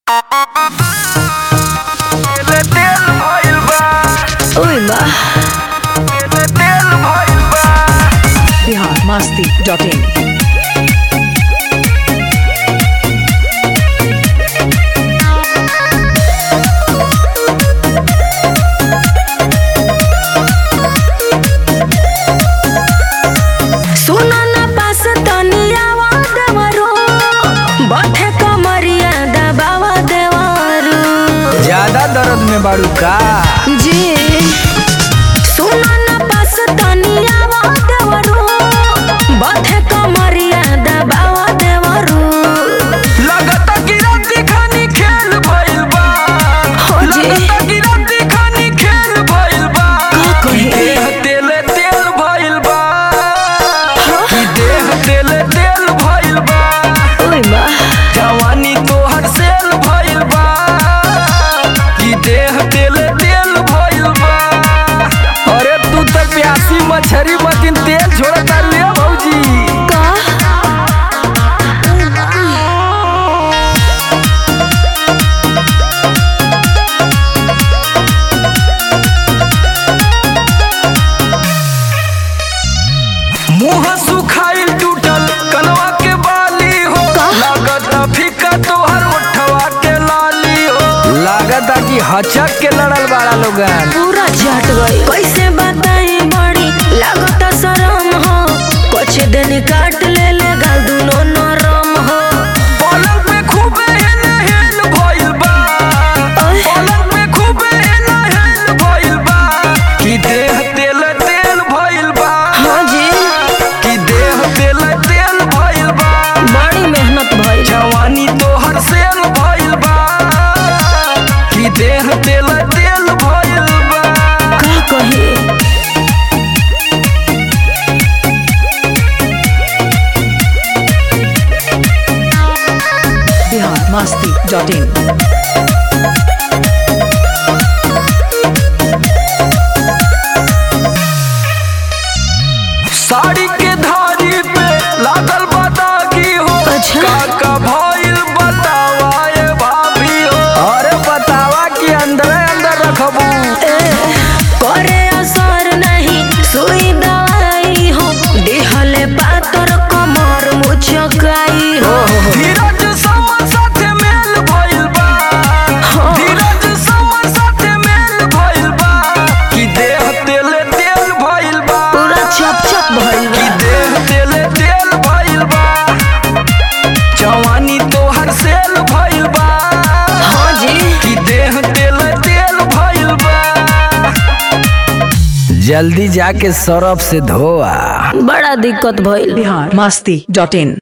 Bihar Masti dot इन सुनो न पास तनियावा देवरो बठे कमरिया दबावा देवरो ज्यादा दर्द में बाड़ू का जी सुनो न पास तनियावा देवरो बठे कमरिया दबावा देवरो लगता कि राती खानी खेल भइल बा हो जी। लगता कि राती खानी खेल भइल बा का कहे? कि देह तेल तेल भइल बा कि देह तेल तेल भइल बा ओए बा जवानी तोहर सेल भइल बा कि देह तेल तेल भइल बा अरे तू तो प्यासी मछरी मतिन तेल छोड़ता ले भौजी का मुंह सुखाइल टूटल कनवा के बाली हो लागत फीका तोहर उठवा के लाली हो लागत कि हचक के लड़ल बाड़ा लोगन पूरा झट गई कैसे बताई बड़ी लागत शरम हो कुछ दिन काट ले ले गाल दुनो नरम हो पलंग पे खूबे हेल हेल भइल बा ओए। पलंग पे खूबे हेल हेल भइल बा कि देह तेल तेल भइल बा हाँ जी कि देह तेल तेल भइल बा बड़ी मेहनत भइल जवानी तोहर सेल भइल बा कि देह तेल तेल भइल बा का कही बिहार मस्ती डॉट इन साड़ी के धारी पे लागल बतागी हो अच्छा। काका भइल बतावा ए भाभी हो अरे बतावा कि अंदर अंदर रखबू ए, करे असर नहीं सुई दवाई हो दिहले पातर कमर मुचकाई हो धीरज समर साथे मेल भइल बा हाँ। धीरज समर साथे मेल भइल बा कि देह तेल तेल भइल बा पूरा चप चप भइल कि बा देह तेल तेल भइल बा जवानी तोहर सेल भइल बा हाँ जी कि देह तेल तेल भइल बा जल्दी जाके सरफ से धोआ बड़ा दिक्कत भइल बिहार मस्ती डॉट इन